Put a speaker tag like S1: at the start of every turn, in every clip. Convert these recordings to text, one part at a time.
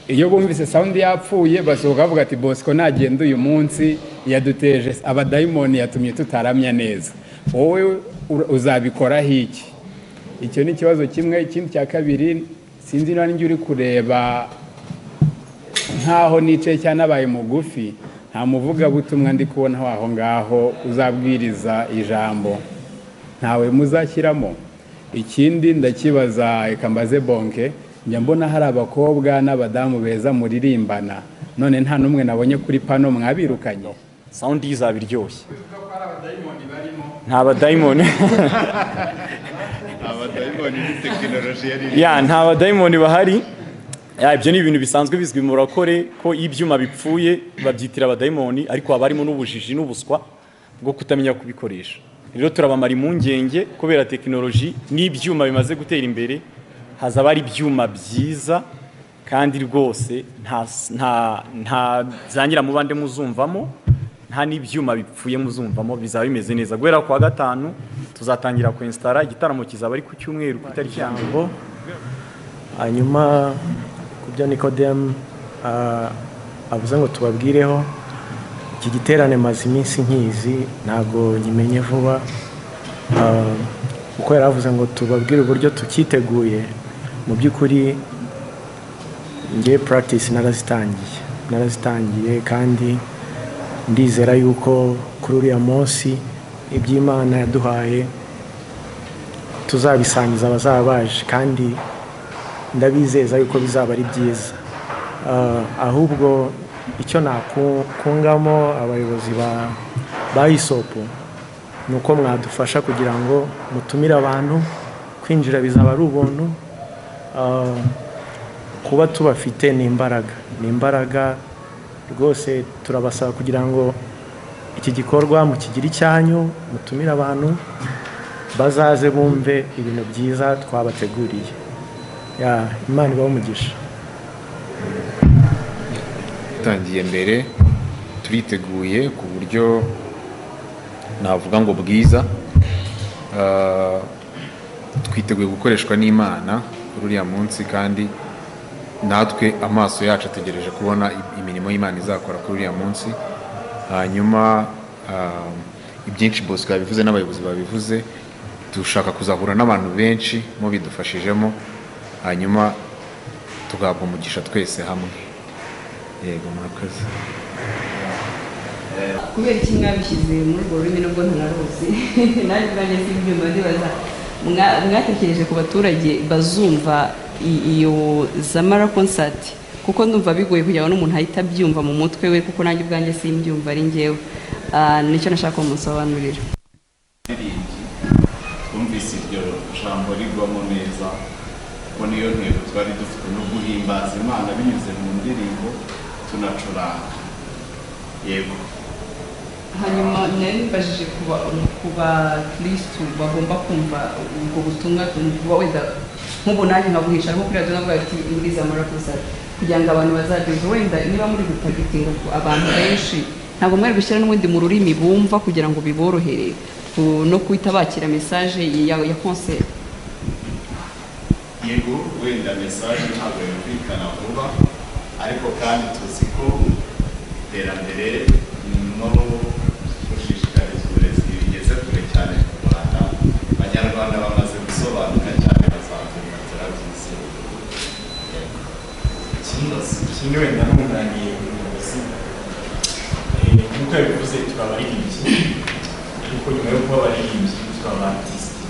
S1: iyo bumvise sound yapfuye basohoka bavuga ati bosco nagenda uyu munsi yaduteje abadayimoni yatumye tutaramya neza wowe uzabikoraho iki icyo ni ikibazo kimwe ikindi cya kabiri sinzi niba njya uri kureba nkaho nicaye cyangwa nabaye mugufi nta muvugabutumwa ndi kubonaho aho ngaho uzabwiriza ijambo ntawe muzashyiramo ikindi ndakibaza reka mbaze bonke njya mbona hari abakobwa n'abadamu beza muririmbana none nta n'umwe nabonye kuri pano mwabirukanye
S2: sawundi izaba iryoshye nta badayimoni nta badayimoni bahari ibyo ni ibintu bisanzwe bizwi mu rakore ko iyo ibyuma bipfuye babyitira abadayimoni ariko haba harimo n'ubujiji n'ubuswa bwo kutamenya kubikoresha rero turabamara impungenge kubera tekinoloji n'ibyuma bimaze gutera imbere hazaba hari ibyuma byiza kandi rwose nta zangira mubande muzumvamo nta n'ibyuma bipfuye muzumvamo bizaba bimeze neza guhera ku wa gatanu tuzatangira kwensitara igitaramo kizaba ari ku cyumweru ku itariki ya mbere
S3: hanyuma ku byo nikodemu avuze ngo tubabwireho iki giterane maze iminsi nkizi ntabwo nyimenye vuba kuko yari avuze ngo tubabwire uburyo tucyiteguye mu by'ukuri ngewe puragitisi narazitangiye narazitangiye kandi ndizera yuko kuri uriya munsi iby'imana yaduhaye tuzabisangiza abazaba baje kandi ndabizeza yuko bizaba ari byiza ahubwo icyo nakungamo abayobozi ba isopu ni uko mwadufasha kugira ngo mutumire abantu kwinjira bizaba ari ubuntu kuba tubafite ni imbaraga ni imbaraga rwose turabasaba kugira ngo iki gikorwa mukigire icyanyu mutumire abantu bazaze bumve ibintu byiza twabateguriye imana ibaho umugisha
S4: dutangiye mbere turiteguye ku buryo navuga ngo bwiza twiteguye gukoreshwa n'imana kuri uriya munsi kandi natwe amaso yacu ategereje kubona imirimo y'imana izakora kuri uriya munsi hanyuma ibyinshi bosco yabivuze n'abayobozi babivuze dushaka kuzahura n'abantu benshi mu bidufashijemo hanyuma tugahabwa umugisha twese hamwe yego murakoze
S5: kubera iki mwabishyize muri urwo rurimi nubwo ntanaruzi nanjye nanjye si ibyuma ndibaza mwatekereje ku baturage bazumva iyo zamara konsati kuko ndumva bigoye kugira ngo n'umuntu ahita abyumva mu mutwe we kuko nanjye ubwanjye si imbyumva ari ngewe nicyo nashaka kumusobanurira
S6: twumvise iryo jambo rigwamo neza kuko niyo ntego twari dufite no guhimbaza imana binyuze mu ndirimbo tunacuranga yego
S5: hanyuma nari nibajije ku bakirisitu bagomba kumva ubwo butumwa wenda nk'ubu nanjye nkabuhisha ariko kuri radiyo navuga ati muri za marakusari kugira ngo abantu bazageze wenda niba muri gutagitinga abantu benshi ntabwo mwari gushyira n'ubundi mu rurimi bumva kugira ngo biborohere no guhita bakira mesaje ya konseri
S6: yego wenda mesaje ntabwo yumvikana vuba ariko kandi tuzi ko iterambere no gushishikariza uburezi bigeze kure cyane mu rwanda abanyarwanda bamaze gusobanuka cyane bazamenya turabizi
S7: ikindi wenda n'umwunganiye umuyobozi nk'uko yabivuze tukaba abaririmbyi ariko nyuma yo kuba abaririmbyi tukaba abatisite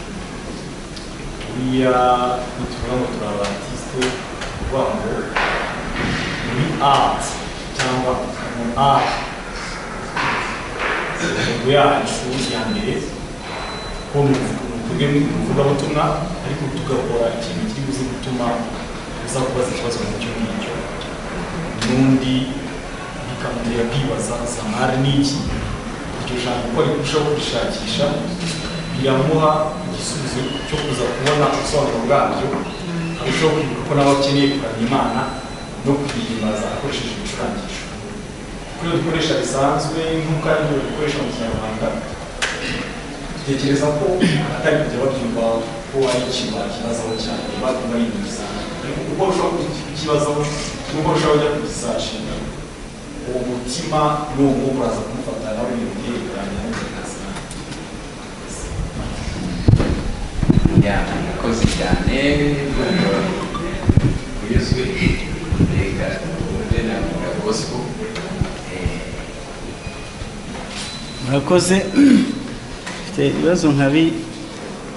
S7: buriya nituvuga ngo turi abatisite kuvuga ngo muri ati cyangwa mu ati intego yacu ya mbere ko tuvuge nk'ivugabutumwa ariko tugakora ikintu kiri buze gutuma uzakubaza ikibazo mu cyo ngicyo n'undi bikamutera kwibaza samara n'iki iryo jambo uko arikurushaho kurishakisha biramuha igisubizo cyo kuza kubona ubusobanuro bwabyo arushaho kwibuka ko nawe akeneye kuramya imana no kuyihimbaza akoresheje ibicurangisho ibyo dukoresha bisanzwe nk'uko ari ibyo dukoresha mu kinyarwanda dutekereza ko atari kujya babyumva ko ari ikintu bakibazaho cyane bakunda ibintu bisanzwe uko urushaho kugira ikibazo nuko urushaho kujya kugisashinga uwo mutima n'uwo mwuka uraza kumufata nawe ibintu byerekeranye n'ubuzima
S8: ya murakoze cyane kuyuzwe reka ubundi navuga gospel
S9: murakoze mfite ibibazo nka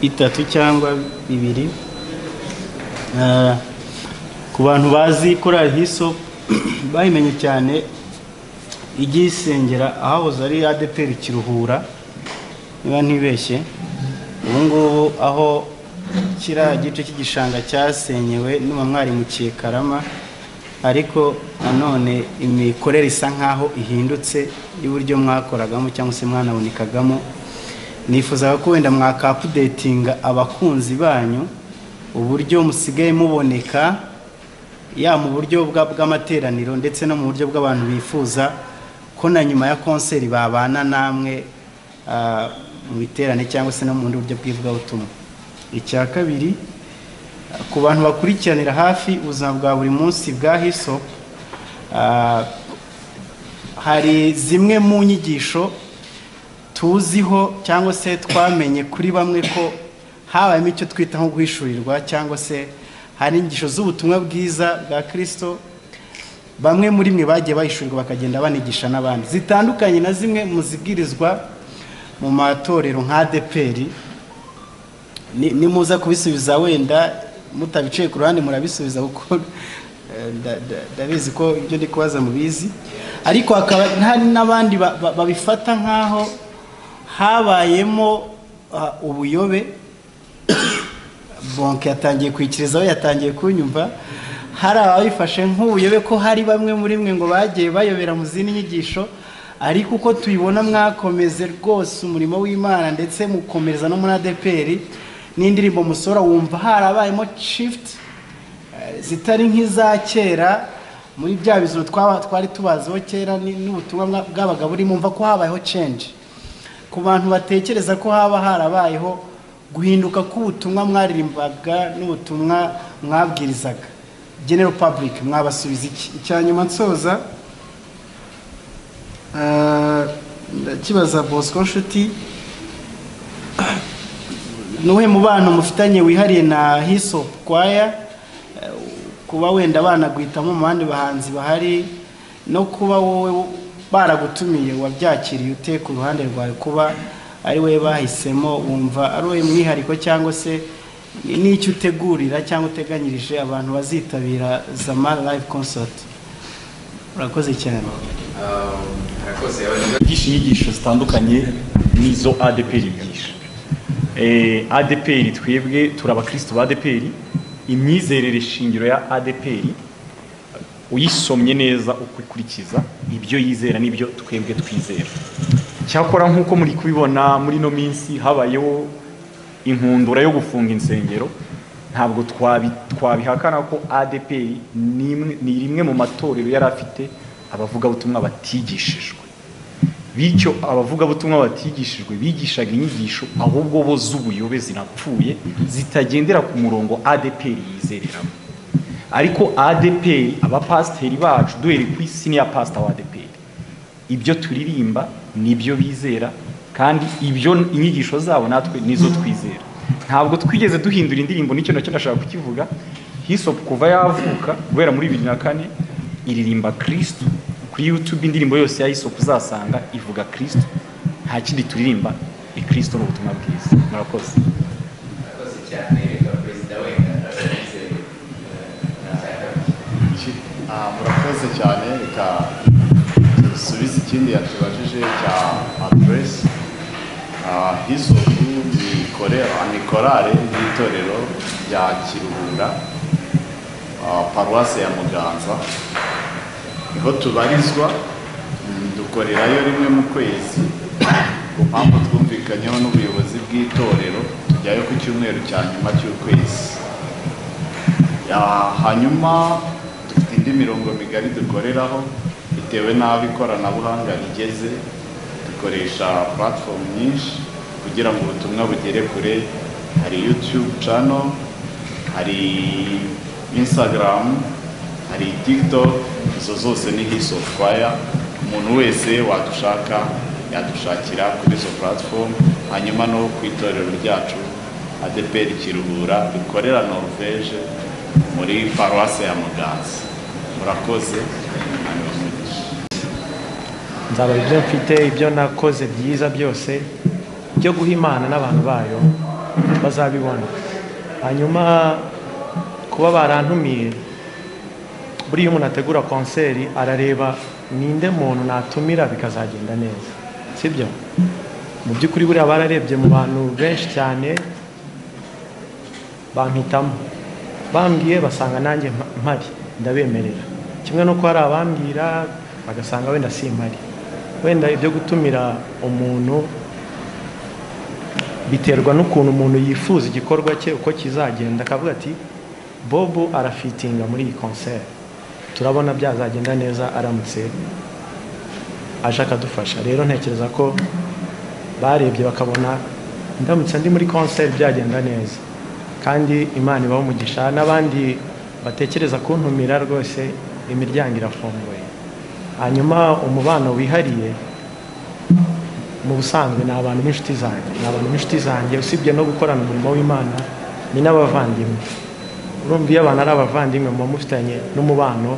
S9: bitatu cyangwa bibiri Ah, ku bantu bazi korali hiso bayimenye cyane ijya isengera ahahoze ari adeperi kiruhura niba ntibeshye ubu ngubu aho kiriya gice cy'igishanga cyasenyewe niba mwari mu Karama ariko nanone imikorere isa nk'aho ihindutse y'uburyo mwakoragamo cyangwa se mwanabonekagamo nifuzaga ko wenda mwakapudetinga abakunzi banyu uburyo musigaye muboneka ya mu buryo bwa- bw'amateraniro ndetse no mu buryo bw'abantu bifuza ko na nyuma ya konseri babana namwe ah, mu biterane cyangwa se no mu bundi buryo bw'ivugabutumwa icya kabiri ku bantu bakurikiranira hafi ubuzima bwa buri munsi bwa hiso ah, hari zimwe mu nyigisho tuziho cyangwa se twamenye kuri bamwe ko habayemo icyo twita nko guhishurirwa cyangwa se hari inyigisho z'ubutumwa bwiza bwa kirisito bamwe muri mwe bagiye bahishurirwa bakagenda banigisha n'abandi zitandukanye na zimwe mu zibwirizwa mu matorero nka adeperi ni- nimuza kubisubiza wenda mutabicaye ku ruhande murabisubiza kuko eh, nda- nda- ndabizi ko ibyo ndi kubaza mubizi ariko hakaba hari n'abandi ba- ba- babifata nk'aho habayemo ah, ubuyobe bonke yatangiye kwikirizaho yatangiye kunyumva hari ababifashe nk'ubuyobe ko hari bamwe muri mwe ngo bagiye bayobera mu zindi nyigisho ariko uko tubibona mwakomeze rwose umurimo w'imana ndetse mukomereza no muri adeperi n'indirimbo musora wumva harabayemo shifuti zitari nk'iza kera muri bya bizima twaba- twari tubaziho kera ni- n'ubutumwa bwa- bwabaga burimo mva ko habayeho cenje ku bantu batekereza ko haba harabayeho guhinduka k'ubutumwa mwaririmbaga n'ubutumwa mwabwirizaga general public mwabasubiza iki icya nyuma nsoza ah, ndakibaza bosco nshuti ni uwuhe mubano mufitanye wihariye na hiso kwaya kuba wenda banagwitamo mu bandi bahanzi bahari no kuba wowe baragutumiye wabyakiriye ute ku ruhande rwawe kuba ari wowe bahisemo wumva ari wowe mwihariko cyangwa se ni- n'icyo utegurira cyangwa uteganyirije abantu bazitabira zama live concert urakoze cyane
S8: murakoze
S2: bigisha inyigisho zitandukanye n'izo adeperi yigisha Eh, adeperi twebwe turi abakristo ba adeperi imyizerere shingiro ya adeperi uyisomye neza ukikurikiza ibyo yizera n'ibyo twebwe twizera cyakora nk'uko muri kubibona muri ino minsi habayeho inkundura yo gufunga insengero ntabwo twabi- twabihakana ko adeperi ni imwe- ni rimwe mu matorero yari afite abavugabutumwa batigishijwe bityo abavugabutumwa batigishijwe bigishaga inyigisho ahubwo bo z'ubuyobe zinapfuye zitagendera ku murongo adeperi yizereramo ariko adeperi abapasiteri bacu duhereye ku isi niya pasita wa adeperi ibyo turirimba nibyo bizera kandi ibyo inyigisho zabo natwe nizo twizera ntabwo twigeze duhindura indirimbo nicyo nacyo ndashaka kukivuga hisopu kuva yavuka guhera muri bibiri na kane iririmba kirisitu kuri yutube indirimbo yose ya hisopu uzasanga ivuga kirisitu nta kindi turirimba ikirisitu ni ubutumwa bwiza murakoze
S8: murakoze cyane reka perezida wenda akomeze
S6: Ah, murakoze cyane reka dusubize ikindi yatubajije cya aderesi hisopu ni korale y'itorero rya kiruhura ah, paruwase ya muganza niho tubarizwa mm, dukorerayo rimwe mu kwezi ku mpamvu twumvikanyeho n'ubuyobozi bw'itorero tujyayo ku cyumweru cya nyuma cy'ukwezi Ya, hanyuma dufite indi mirongo migari dukoreraho bitewe n'aho ikoranabuhanga rigeze dukoresha platform nyinshi kugira ngo ubutumwa bugere kure hari youtube channel hari instagram hari tiktok izo zose ni his of fire umuntu wese wadushaka yadushakira kuri izo platform hanyuma no ku itorero ryacu adeperi kiruhura rikorera norvege muri paruwasi ya muganza murakoze hanyuma mugisha
S3: nzaba ibyo mfite ibyo nakoze byiza byose byo guha imana n'abantu bayo bazabibona hanyuma kuba barantumiye buriya umuntu ategura konseri arareba ninde muntu natumira bikazagenda neza sibyo mu by'ukuri buriya bararebye mu bantu benshi cyane bampitamo bambwiye basanga nanjye mpa- mpari ndabemerera kimwe nuko hari abambwira bagasanga wenda si mpari wenda ibyo gutumira umuntu biterwa n'ukuntu umuntu yifuza igikorwa cye uko kizagenda akavuga ati bobu arafitinga muri iyi konseri turabona byazagenda neza aramutse aje akadufasha rero ntekereza ko barebye bakabona ndamutse ndi muri konseri byagenda neza kandi imana ibaho umugisha n'abandi batekereza kuntumira rwose imiryango irafunguye hanyuma umubano wihariye mu busanzwe ni abantu b'inshuti zanjye ni abantu b'inshuti zanjye usibye no gukorana umurimo w'imana ni n'abavandimwe urumva iyo abantu ari abavandimwe muba mufitanye n'umubano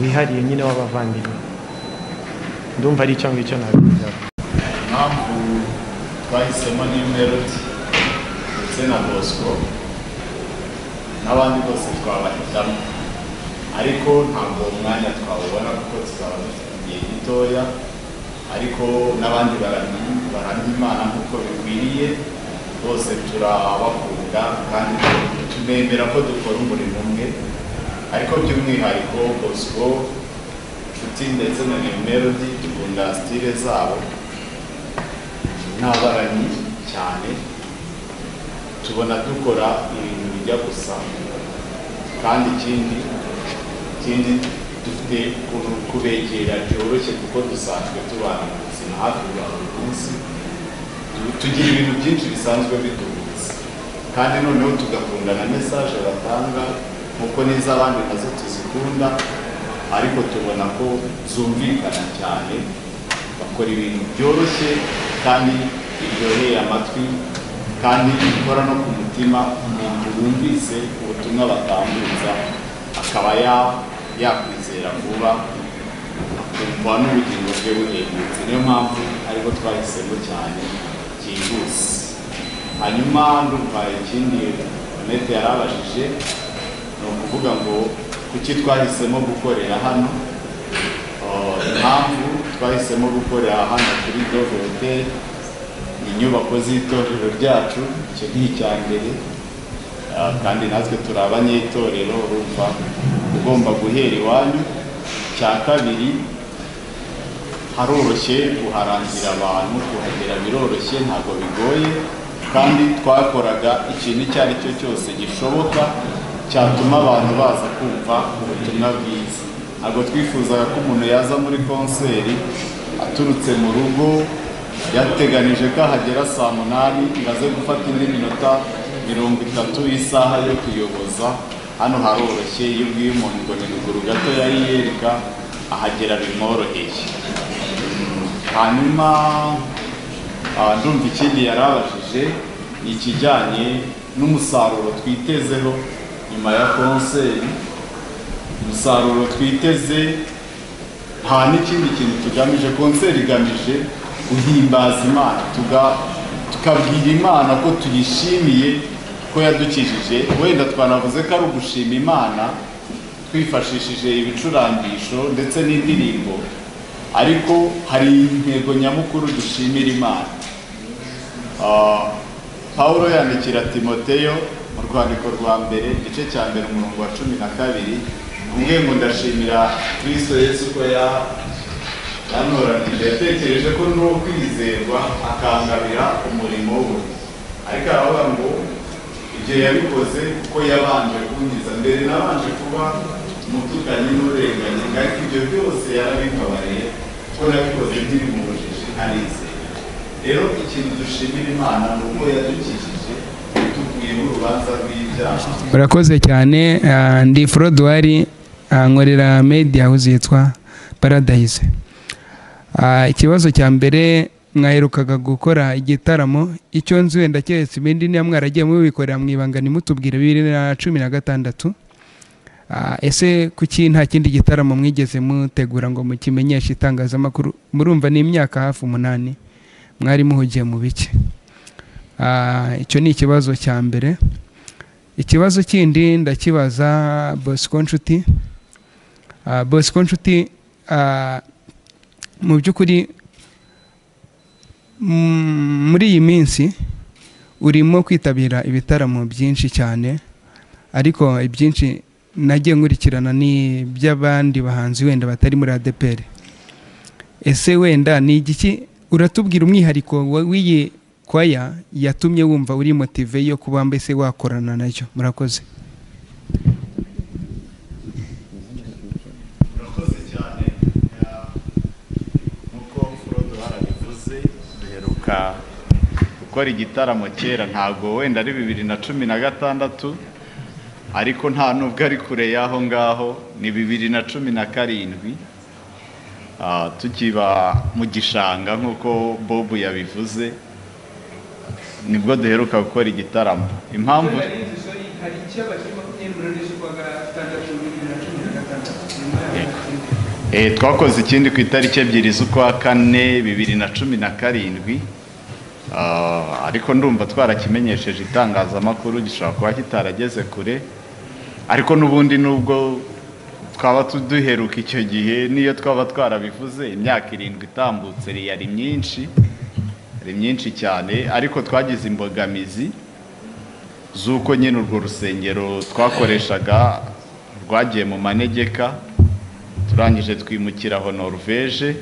S3: wihariye nyine w'abavandimwe ndumva ari icyo ngicyo nabigezaho
S6: impamvu twahisemo ni melody ndetse na bosco n'abandi bose twabahitamo ariko ntabwo uwo mwanya twawubona kuko tuzaba dufite igihe gitoya ariko n'abandi baramya baramya imana nk'uko bikwiriye bose turabakunda kandi tunemera ko dukora umurimo umwe ariko by'umwihariko bosco nshuti ndetse na New melody dukunda sitire zabo n'abaranyi cyane tubona dukora ibintu bijya gusa kandi ikindi ikindi dufite ukuntu kubegera byoroshye kuko dusanzwe tubana mu buzima hafi bwa buri munsi Tu- tugira ibintu byinshi bisanzwe biduhuza kandi noneho tugakunda na mesaje batanga nk'uko n'iz'abandi nazo tuzikunda ariko tubona ko zumvikana cyane bakora ibintu byoroshye kandi biryoheye amatwi kandi bikora no ku mutima umuntu wumvise ubutumwa batambutsa akaba ya- yakwizera vuba akumva n'ubugingo bwe buhendutse niyo mpamvu ariko twahisemo cyane byihuse hanyuma ndumva ikindi Anete yarabajije ni ukuvuga ngo kuki twahisemo gukorera hano Uh, impamvu twahisemo gukorera hano kuri Dove Hotel ni inyubako z'itorero ryacu icyo ni icya mbere Uh, kandi natwe turi abanyetorero urumva ugomba guhera iwanyu icya kabiri haroroshye uharangira abantu kuhagera biroroshye ntabwo bigoye kandi twakoraga ikintu icyo ari cyo cyose gishoboka cyatuma abantu baza kumva ubutumwa bwiza ntabwo twifuzaga ko umuntu yaza muri konseri aturutse mu rugo yateganije ko ahagera saa munani ngo aze gufata indi minota mirongo itatu y'isaha yo kuyoboza hano haroroshye iyo ubwiye umuntu ngo ni ruguru gato yayiyereka ahagera bimworoheye hanyuma ah, ndumva ikindi yarabajije ni ikijyanye n'umusaruro twitezeho nyuma ya konseri umusaruro twiteze nta n'ikindi kintu tugamije konseri igamije guhimbaza imana tuga- tukabwira imana ko tuyishimiye ko yadukijije wenda twanavuze ko ari ugushima imana twifashishije ibicurangisho ndetse n'indirimbo ariko hari intego nyamukuru dushimira imana Ah, Pawulo yandikira Timoteyo mu rwandiko rwa mbere igice cya mbere umurongo wa cumi na kabiri umwe ngo ndashimira Kristo Yesu ko ya- yantoranije yatekereje ko n'uwo kwizerwa akangabira umurimo we ariko aravuga ngo ibyo yabikoze kuko yabanje kungiza mbere nabanje kuba umutukanyi n'urenganye ariko ibyo byose yarabikabariye kuko nabikoze nkiri mu bujiji ntarizeye rero ikintu dushimira imana ni uko yadukijije itukuye irimo urubanza rw'ibyaha
S10: urakoze cyane ah, ndi forodwari nkorera media house yitwa paradise Ah, ikibazo cya mbere mwaherukaga gukora igitaramo icyo nzi wenda keretse ibindi niba mwaragiye mubikorera mu ibanga ntimutubwire bibiri na cumi na gatandatu Ah, ese kuki nta kindi gitaramo mwigeze mutegura ngo mukimenyeshe itangazamakuru murumva ni imyaka hafi umunani mwari muhugiye mu bike Ah, icyo ni ikibazo cya mbere ikibazo kindi ndakibaza bosco nshuti Ah, bosco nshuti ah, mu by'ukuri mm, muri iyi minsi urimo kwitabira ibitaramo byinshi cyane ariko ibyinshi nagiye nkurikirana ni iby'abandi bahanzi wenda batari muri adeperi ese wenda ni igiki uratubwira umwihariko wa- w'iyi kwaya yatumye wumva uri motive yo kuba mbese wakorana nacyo murakoze
S6: murakoze cyane eh, nk'uko furodo harabivuze duheruka gukora igitaramo kera ntabwo wenda ari bibiri na cumi na gatandatu ariko nta nubwo ari kure y'aho ngaho ni bibiri na cumi na karindwi Ah, tukiba mu gishanga nk'uko bobu yabivuze nibwo duheruka gukora igitaramo impamvu
S5: hari icyaba kiri makumyabiri n'umunani z'ukwa gatandatu bibiri na cumi na gatandatu nyuma y'aho
S6: Eh, twakoze ikindi ku itariki ebyiri z'ukwa kane bibiri na cumi na karindwi Ah, ariko ndumva twarakimenyesheje itangazamakuru gishobora kuba kitarageze kure ariko n'ubundi nubwo twaba tu- duheruka icyo gihe n'iyo twaba twarabivuze imyaka irindwi itambutse yari myinshi yari myinshi cyane ariko twagize imbogamizi z'uko nyine urwo rusengero twakoreshaga rwagiye mu manegeka turangije twimukira aho norvege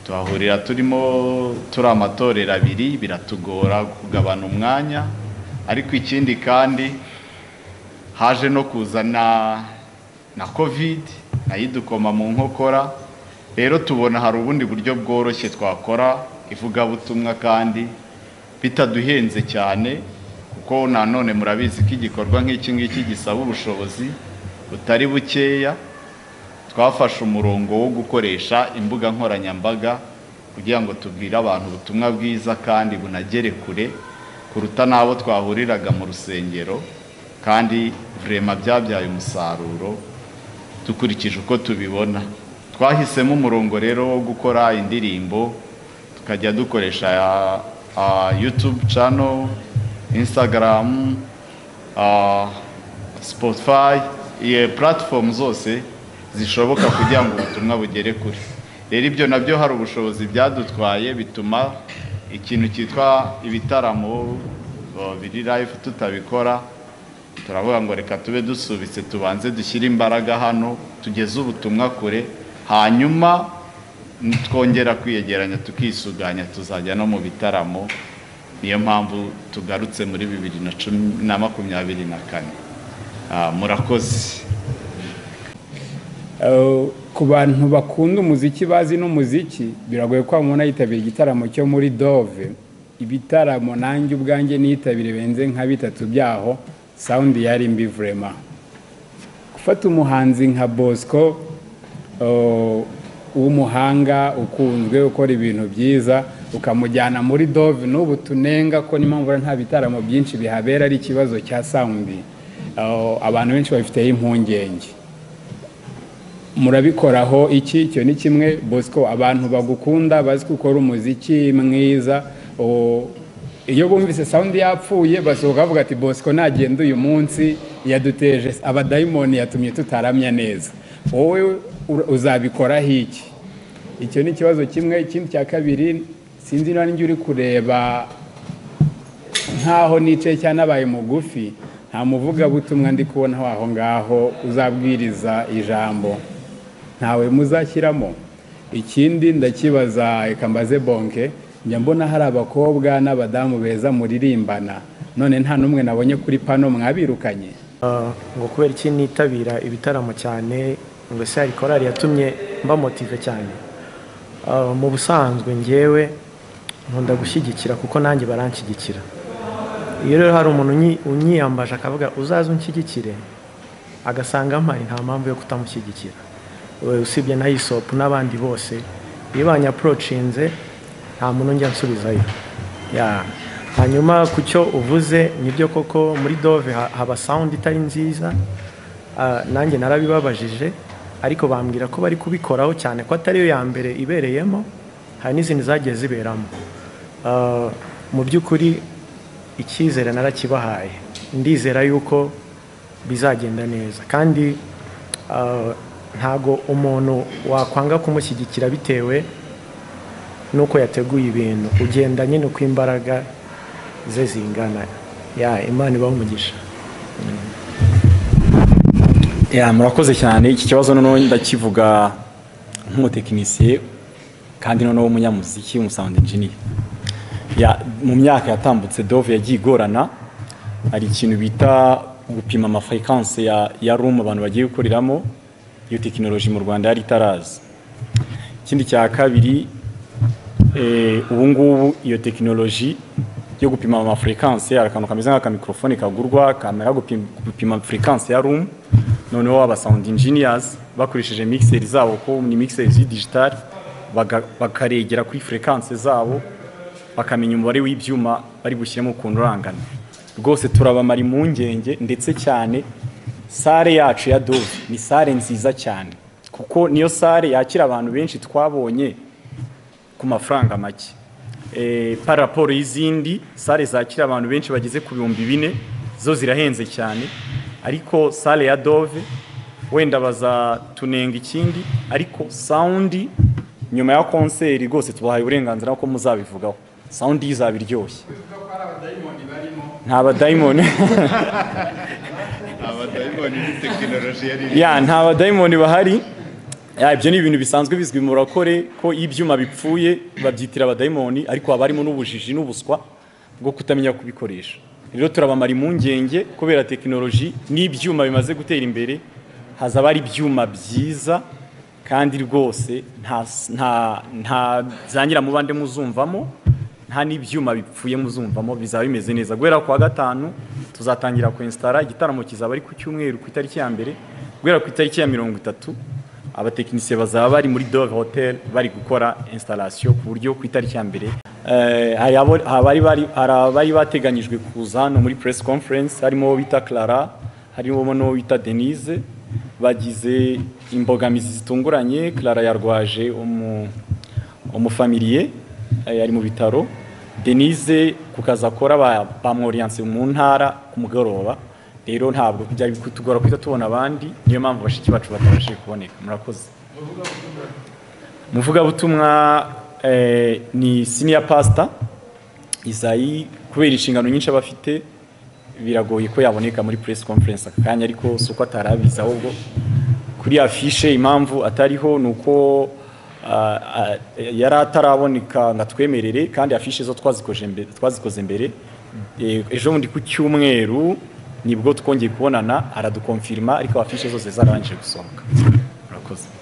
S6: tuhahurira turimo turi amatorero abiri biratugora kugabana umwanya ariko ikindi kandi haje no kuza na na covid nayo idukoma mu nkokora rero tubona hari ubundi buryo bworoshye twakora ivugabutumwa kandi bitaduhenze cyane kuko nanone murabizi ko igikorwa nk'iki ngiki gisaba ubushobozi butari bukeya twafashe umurongo wo gukoresha imbuga nkoranyambaga kugira ngo tubwire abantu ubutumwa bwiza kandi bunagere kure kuruta n'abo twahuriraga mu rusengero kandi vurema byabyaye umusaruro dukurikije uko tubibona twahisemo umurongo rero wo gukora indirimbo tukajya dukoresha ah, ah, youtube channel instagram ah, Spotify iyo platform zose zishoboka kugira ngo ubutumwa bugere kure rero ibyo nabyo hari ubushobozi byadutwaye bituma ikintu cyitwa ibitaramo uh, biri live tutabikora turavuga ngo reka tube dusubitse tubanze dushyire imbaraga hano tugeze ubutumwa kure hanyuma twongera kwiyegeranya tukisuganya tuzajya no mu bitaramo niyo mpamvu tugarutse muri bibiri na cumi na makumyabiri na kane Ah, murakoze
S1: Uh, ku bantu bakunda umuziki bazi n'umuziki biragoye ko wamubona yitabira igitaramo cyo muri dove ibitaramo nanjye ubwanjye niyitabire benze nka bitatu byaho sawundi yari mbi vurema gufata umuhanzi nka bosco uh, w'umuhanga ukunzwe ukora ibintu byiza ukamujyana muri dove n'ubu tunenga ko n'impamvu nta bitaramo byinshi bihabera ari ikibazo cya sawundi Uh, abantu benshi babifiteho impungenge murabikoraho iki icyo ni kimwe bosco abantu bagukunda bazi ko ukora umuziki mwiza o- iyo bumvise sawundi yapfuye basohoka bavuga ati bosco nagenda uyu munsi yaduteje abadayimoni yatumye tutaramya neza wowe ura- uzabikoraho iki icyo ni ikibazo kimwe ikindi cya kabiri sinzi niba ninjye uri kureba nkaho nicaye cyangwa nabaye mugufi nta muvugabutumwa ndi kubonaho aho ngaho uzabwiriza ijambo ntawe muzashyiramo ikindi ndakibaza reka mbaze bonke njya mbona hari abakobwa n'abadamu beza muririmbana none nta n'umwe nabonye kuri pano mwabirukanye
S3: Ah, ngo kubera iki nitabira ibitaramo cyane ngo ese hari korari yatumye mba motive cyane Ah, mu busanzwe ngewe nkunda gushyigikira kuko nanjye baranshyigikira iyo rero hari umuntu unyi- unyiyambaje akavuga uzaze unshyigikire agasanga mpari nta mpamvu yo kutamushyigikira We- usibye na isopu n'abandi bose iyo banyapurocinze nta muntu njya nsubizayo Ya. hanyuma ku cyo uvuze nibyo koko muri dove ha- haba sawundi itari nziza Ah, nanjye narabibabajije ariko bambwira ko bari kubikoraho cyane ko atariyo ya mbere ibereyemo hari n'izindi zagiye ziberamo Ah, mu by'ukuri icyizere narakibahaye ndizera yuko bizagenda neza kandi ah, ntago umuntu wakwanga kumushyigikira bitewe n'uko yateguye ibintu ugenda nyine uko imbaraga ze zingana ya imana ibaha umugisha
S2: ya murakoze cyane iki kibazo noneho ndakivuga nk'umutekinisiye kandi noneho w'umunyamuziki w'umusawundi engineer ya mu myaka yatambutse dove yagiye igorana hari ikintu bita gupima amafrekanse ya, ya room abantu bagiye gukoreramo iyo tekinoloji mu rwanda yari itaraza ikindi cya kabiri eh, ubu ngubu iyo tekinoloji yo gupima amafrekanse hari akantu kameze nk'akamikorofone kagurwa kamera gupima, gupima frekanse ya room noneho aba sound engineers bakoresheje mixeri zabo ko ni mixeri z'i digital baga- bakaregera kuri frekanse zabo bakamenya umubare w'ibyuma bari gushyiramo ukuntu urangana rwose turabamara impungenge ndetse cyane sare yacu ya dove ni sare nziza cyane kuko niyo sare yakira abantu benshi twabonye ku mafaranga make Eh, par raporo y'izindi sale zakira abantu benshi bageze ku bihumbi bine zo zirahenze cyane ariko sale ya dove wenda bazatunenga ikindi ariko sawundi nyuma ya konseri rwose tubahaye uburenganzira ko muzabivugaho sawundi izaba iryoshye nta badayimoni
S6: abadayimoni ni tekinoloji yari iri
S2: ya nta badayimoni bahari ya ibyo ni ibintu bisanzwe bizwi mu rakore ko iyo ibyuma bipfuye babyitira abadayimoni ariko haba harimo n'ubujiji n'ubuswa bwo kutamenya kubikoresha rero turabamara impungenge kubera tekinoloji n'ibyuma bimaze gutera imbere hazaba hari ibyuma byiza kandi rwose nta nta nta zangira mu bande muzumvamo nta n'ibyuma bipfuye muzumvamo bizaba bimeze neza guhera kuwa gatanu tuzatangira kwensitara igitaramo kizaba ari ku cyumweru ku itariki ya mbere guhera ku itariki ya mirongo itatu abatekinisiye bazaba bari muri dove hotel bari gukora installation ku buryo ku itariki ya mbere eh, hari abo- habari bari- hari abari bateganyijwe kuza hano muri press conference harimo uwo bita clara harimo n'uwo bita denise bagize imbogamizi zitunguranye clara yarwaje umu umufamiliye eh, ari mu bitaro denise ku kazi akora ba- bamworiyanse mu ntara ku mugoroba rero ntabwo byari kutugora kuhita tubona abandi niyo mpamvu bashiki bacu batabashije kuboneka murakoze umuvugabutumwa eh, ni senior pastor isayi kubera inshingano nyinshi aba afite biragoye ko yaboneka muri press conference aka kanya ariko si uko atarabizi ahubwo kuri afishe impamvu atariho ni uko ah, ah, yari ataraboneka ngo atwemerere kandi afishe zo twazikoze mbe- twazikoze mbere Eh, ejo bundi ku cyumweru nibwo twongeye kubonana aradukomfirima ariko afishe zose zarangije gusohoka murakoze